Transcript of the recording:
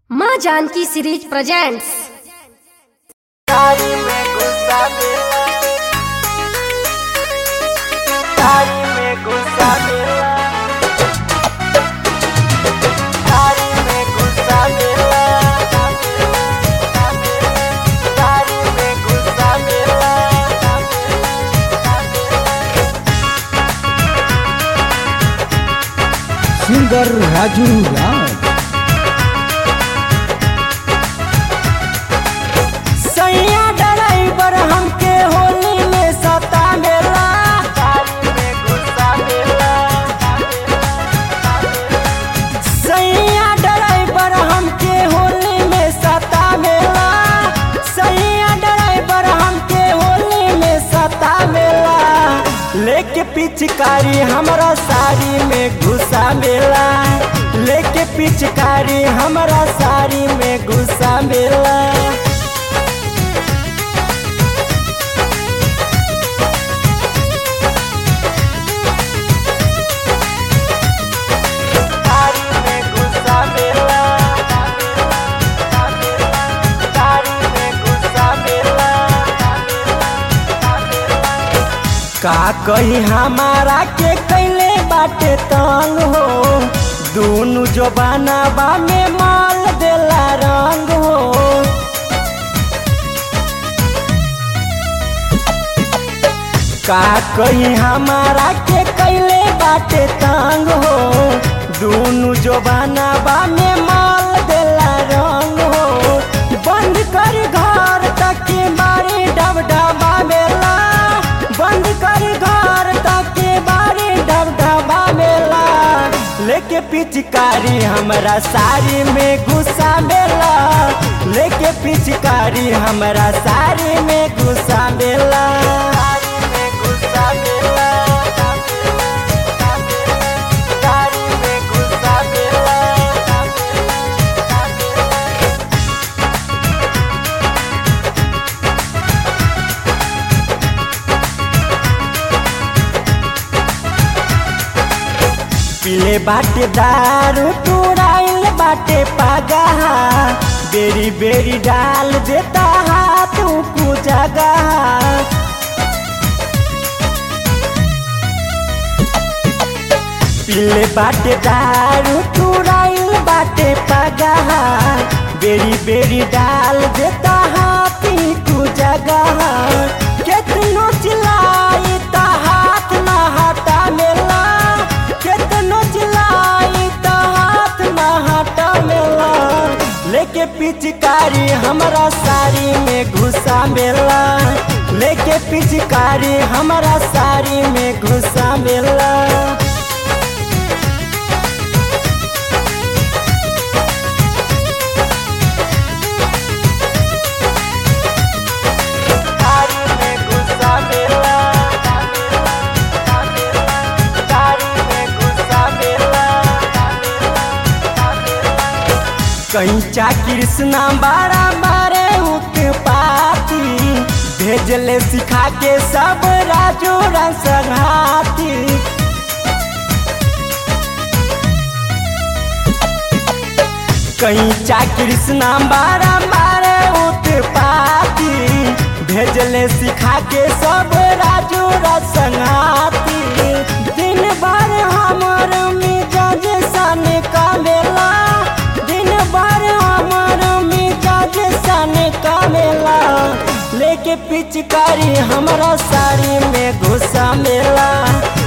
माँ Janaki series presents तारी में गुस्सा मिला तारी में गुस्सा मिला तारी में गुस्सा मिला तारी में गुस्सा मिला सिंगर राजू राज सैया ड्राइवर हमके होली में सता मेला तारी में गुस्सा मिला सैया ड्राइवर हमके होली में सता मेला सैया ड्राइवर हमके होली में सता मेला लेके पिचकारी हमरा साड़ी में घुसा मेला लेके पिचकारी हमरा साड़ी में घुसा मेला तारी में गुस्सा मिला तारी में गुस्सा मिला का कही हमारा के कैले बाटे तंग हो दोनों जो बनाबा में माल देला रंग हो का कही हमारा के कैले बाटे तंग हो दोनों जो बनाबा में माल देला रंग हो बंद कर घर तक के बारी डब डबा मेला बंद कर घर तक के बारी डब डबा मेला लेके पिचकारी हमरा साड़ी में घुसा मेला लेके पिचकारी हमरा साड़ी में घुसा मेला साड़ी में घुसा मेला साड़ी में घुसा मेला पीले बाटे दारू तुराइल बाटे पागा बेरी बेरी डाल देता हाथ ऊपू जगह पीले बाटे दारू तुराइल बाटे पागा बेरी बेरी डाल देता हाथ ऊपू जगह केतनो चिल्लाई ता हाथ ना हटा मेला केतनो चिल्लाई ता हाथ ना हटा मेला लेके पिचकारी हमरा साड़ी में घुसा मेला लेके पिचकारी हमरा साड़ी में घुसा मेला तारी में गुस्सा मिला तारी में गुस्सा मिला कंचा कृष्णा बारा बारे उत्पाती भेजले सिखा के सब राजू रसघाती कंचा कृष्णा बारा बारे उत्पाती भेजले सिखा के सब राजू रसघाती दिन भर हमर मिजाज सन का मेला दिन भर हमर मिजाज सन का मेला लेके पिचकारी हमरा साड़ी में घुसा मेला